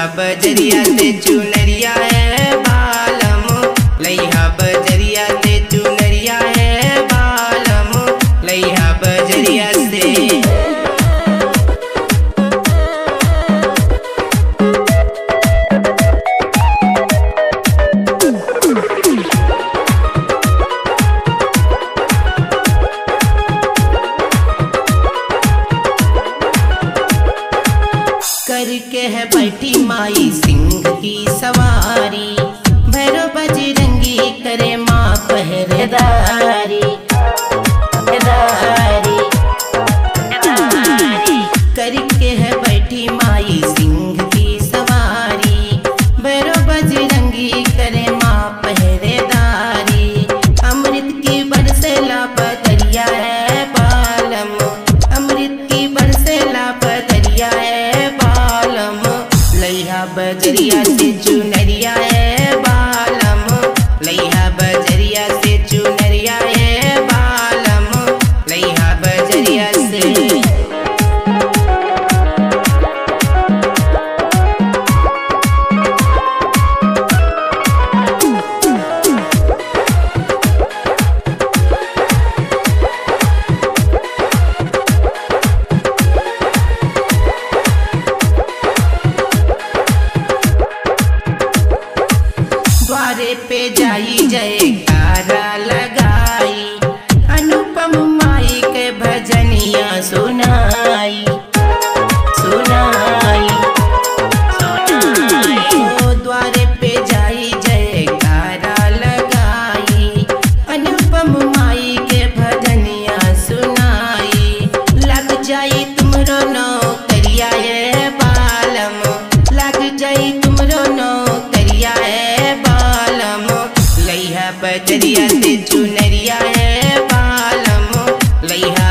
लैहा बजरिया से चुनरिया है बालम लैहा बजरिया से चुनरिया है बालम लैहा बजरिया से करके है बैठी माई सिंह की सवारी भैरव बजरंगी करे माँ पहरेदारी पहरेदारी, पहरेदारी। करके है बैठी माई सिंह की सवारी भैरव बजरंगी करे माँ पहरेदारी अमृत की बरसेला पतरिया है बालम अमृत की बरसेला पतरिया है बालम लैहा बजरिया से चुनरिया है बालम लैहा बजरिया से चुनरिया है बालम लैहा बजरिया से द्वारे पे जाई जयकारा लगाई अनुपम माई के भजनिया सुनाई सुनाई सुनाई ओ द्वारे पे जाई जयकारा लगाई अनुपम माई के भजनिया सुनाई लग जाई तुमरो नौकरिया है बालम लग जाई तुमरो नौकरिया है बालम लैहा बजरिया से चुनरिया है बालम लैहा